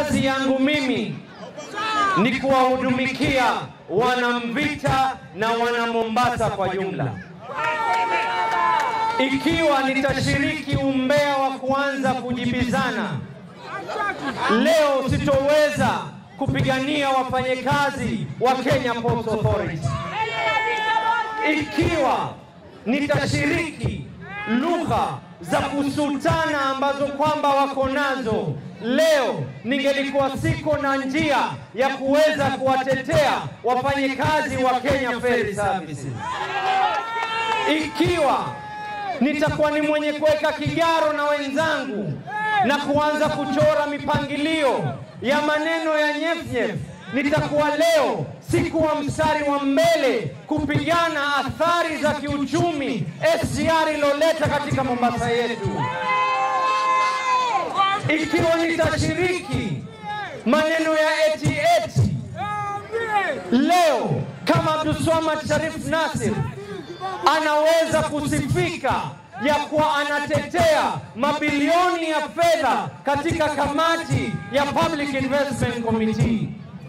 kazi yangu mimi ni kuwahudumikia wanamvita na wana Mombasa kwa jumla. Ikiwa nitashiriki umbea wa kuanza kujibizana leo, sitoweza kupigania wafanyakazi wa Kenya Ports Authority. Ikiwa nitashiriki lugha za kusutana ambazo kwamba wako nazo leo, ningelikuwa siko na njia ya kuweza kuwatetea wafanyakazi wa Kenya Ferry Services. Ikiwa nitakuwa ni mwenye kuweka kigaro na wenzangu na kuanza kuchora mipangilio ya maneno ya nyefnyef, nitakuwa leo sikuwa mstari wa mbele kupigana athari za kiuchumi SGR iloleta katika Mombasa yetu. Ikiwa nitashiriki maneno ya eti eti leo, kama Abdulswamad Sharif Nasir anaweza kusifika ya kuwa anatetea mabilioni ya fedha katika kamati ya Public Investment Committee.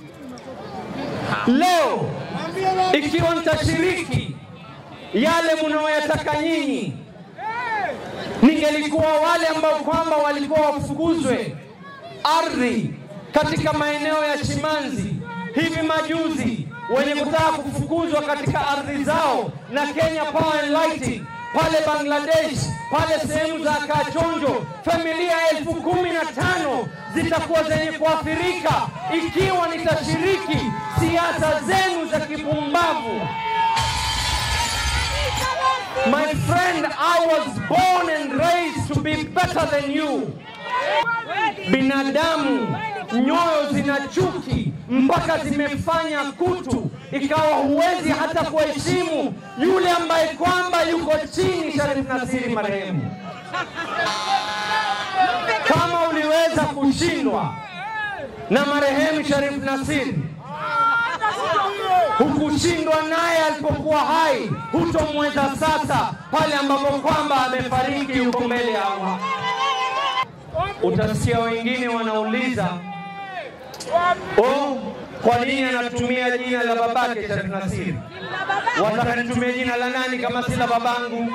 Leo ikiwa nitashiriki yale mnaoyataka nyinyi, ningelikuwa wale ambao kwamba walikuwa wafukuzwe ardhi katika maeneo ya Chimanzi hivi majuzi, wenye kutaka kufukuzwa katika ardhi zao na Kenya Power and Lighting pale Bangladesh, pale sehemu za Kachonjo, familia elfu kumi na tano zitakuwa zenye kuathirika ikiwa nitashiriki siasa zenu za kipumbavu. My friend, I was born and raised to be better than you. Binadamu nyoyo zina chuki mpaka zimefanya kutu, ikawa huwezi hata kuheshimu yule ambaye kwamba yuko chini, Sharif Nasiri marehemu. Kama uliweza kushindwa na marehemu Sharif Nasiri, hukushindwa naye alipokuwa hai, hutomweza sasa pale ambapo kwamba amefariki, yuko mbele ya Allah. Utasikia wengine wanauliza oh, kwa nini anatumia jina la babake Sharif Nasiri? Wataka nitumie jina la nani kama si la babangu?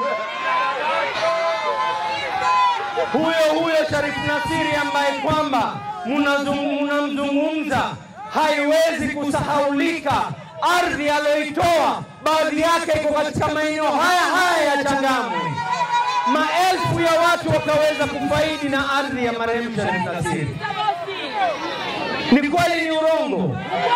Huyo huyo Sharif Nasiri ambaye kwamba mnamzungumza haiwezi kusahaulika. Ardhi aliyoitoa baadhi yake iko katika maeneo haya haya ya Changamwe. Maelfu ya watu wakaweza kufaidi na ardhi ya marehemu Sharif Nasiri. Ni kweli, ni urongo?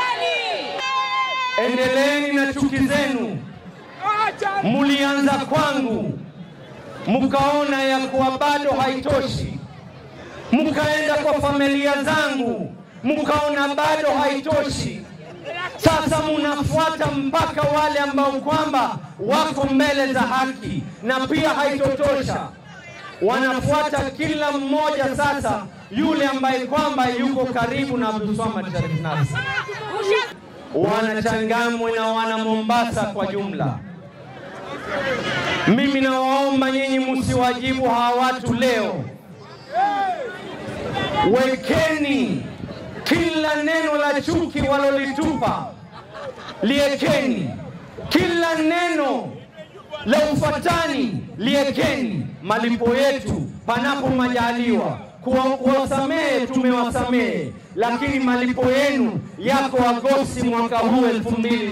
Endeleeni na chuki zenu. Mulianza kwangu, mkaona ya kuwa bado haitoshi, mkaenda kwa familia zangu, mkaona bado haitoshi. Sasa munafuata mpaka wale ambao kwamba wako mbele za haki, na pia haitotosha, wanafuata kila mmoja sasa yule ambaye kwamba yuko karibu na Abdulswamad Sharif Nasir. Wana Changamwe na wana Mombasa kwa jumla, mimi nawaomba nyinyi msiwajibu hawa watu leo. Wekeni kila neno la chuki walolitupa, liekeni kila neno la ufatani, liekeni. Malipo yetu panapo majaliwa kuwasamehe tumewasamehe, lakini malipo yenu yako Agosti mwaka huu 2022.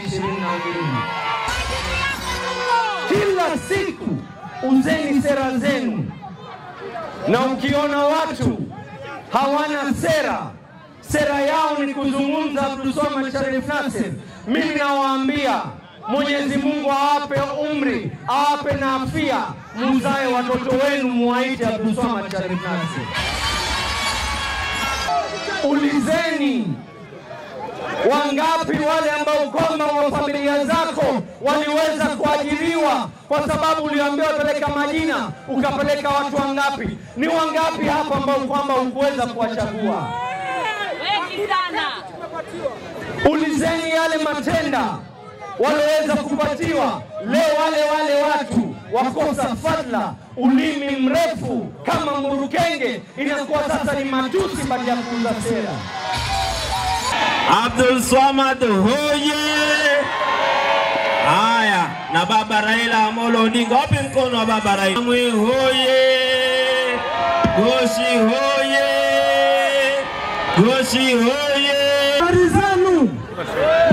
Kila siku uzeni sera zenu, na ukiona watu hawana sera, sera yao ni kuzungumza Abdulswamad Sharif Nasir, mimi nawaambia Mwenyezi Mungu awape umri, awape na afia, muzae watoto wenu, muwaite Abdulswamad Sharif Nasir. Ulizeni wangapi wale ambao kwamba wa familia zako waliweza kuajiriwa kwa sababu uliambiwa peleka majina, ukapeleka watu wangapi? Ni wangapi hapa ambao kwamba hukuweza kuwachagua? Wengi sana. Ulizeni yale matenda walioweza kupatiwa. Leo wale wale watu wakosa fadla, ulimi mrefu kama mburukenge, inakuwa sasa ni matusi baada ya kuuza sera. Abdul Swamad hoye! Haya, na baba Raila Amolo Odinga, wapi mkono wa baba Raila? Mwi hoye! Goshi hoye! Goshi hoye! habari zenu?